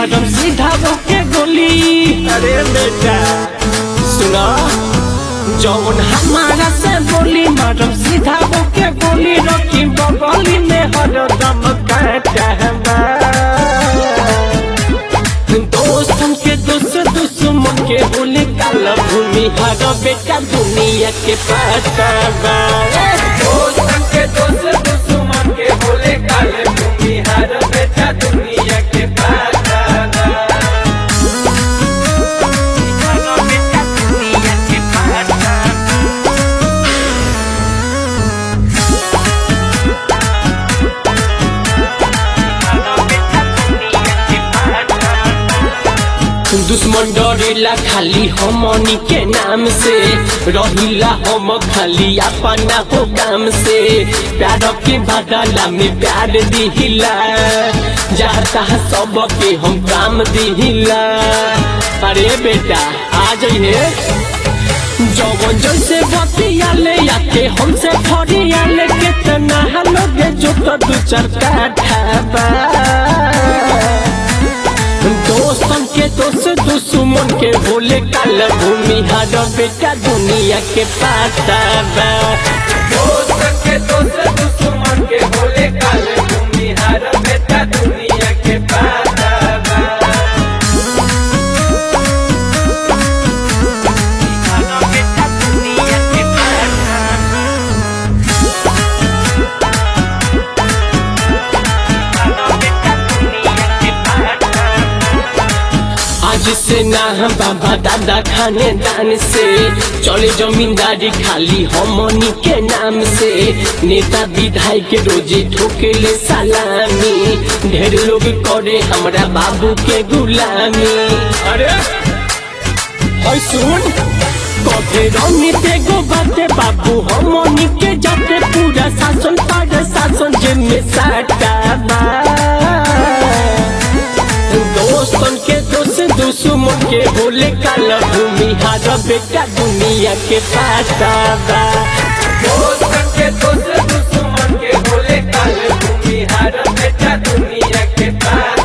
मारम सीधा के गोली अरे बेटा सुना जौन हमारा से बोली मारम सीधा के गोली रखी बगली में हरदम काटा दोस्तन के दोस्त दुश्मन के बोले काला भूमि हर बेटा दुनिया के पता बा दोस्तन के दोस्त दुश्मन के बोले काले भूमि हर बेटा दुनिया के पता बा हर बेटा दुनिया के पता बा दुश्मन डरेला खाली हमनी के नाम से रहिला हम खाली अपना हो काम से प्यार के बदला में प्यार दिहिला जाता सब के हम काम दिहिला अरे बेटा आ जाइए जवन जैसे बतियाले आके हमसे फरियाले कितना लोग जो तो दू चार काठा बा दोस्तन के दोस्त दुश्मन के बोले काल भूमि हर बेटा दुनिया के पाता बा दोस्तन के दोस्त दुश्मन के बोले काल भूमि हर बेटा दुनिया के पाता बा हर बेटा दुनिया के पाता आज से ना हम बाबा दादा खाने दान से चले जमींदारी खाली हमनी के नाम से नेता विधायक रोजे ठोकेले सलामी ढेर लोग करे हमरा बाबू के गुलामी अरे ओए सुन कथे रंगी ते गो बाते बाबू हमनी के जाते पूरा शासन पर शासन जे में साटा बा दोस्तन के दोस्त दुश्मन के बोले काला भूमि हर बेटा दुनिया के पाता बा दोस्तन के दोस्त दुश्मन के बोले काला भूमि हर बेटा दुनिया के पाता